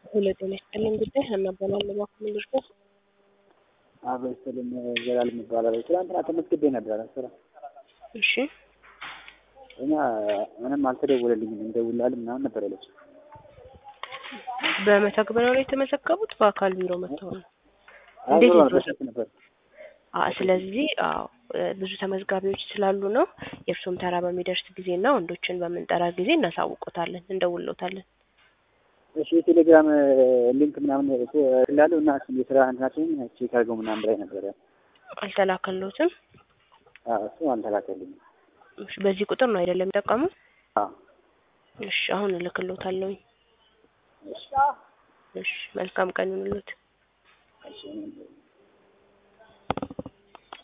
ሄሎ ጤና ይስጥልኝ ጉዳይ ሀና እባላለሁ እባክዎ ምን ልርዳዎ? አብሮ ይስጥልኝ ዘላለም እባላለሁ። ትናንትና ተመዝግቤ ነበረ ስራ እሺ እና ምንም አልተደወለልኝም እንደውልልሃል ምናምን ነበር ያለችው። በመተግበሪያው ላይ የተመዘገቡት በአካል ቢሮ መጥተው ነው። አይ እንዴት ዞሮ ነው በስልክ ነበር። አ ስለዚህ አዎ እ ብዙ ተመዝጋቢዎች ስላሉ ነው። የእርሶም ተራ በሚደርስ ጊዜና ወንዶችን በምንጠራ ጊዜ እናሳውቆታለን፣ እንደውሎታለን። እሺ የቴሌግራም ሊንክ ምናምን ስላለው እና እሱን የስራ እንትናችንን ቼክ አድርገው ምናምን ብላኝ ነበረ። አልተላከሎትም? አዎ እሱ አልተላከልኝም። እሺ በዚህ ቁጥር ነው አይደለም የሚጠቀሙት? አዎ እሺ አሁን እልክሎታለሁኝ። እሺ እሺ መልካም ቀን ይሁንልዎት። እሺ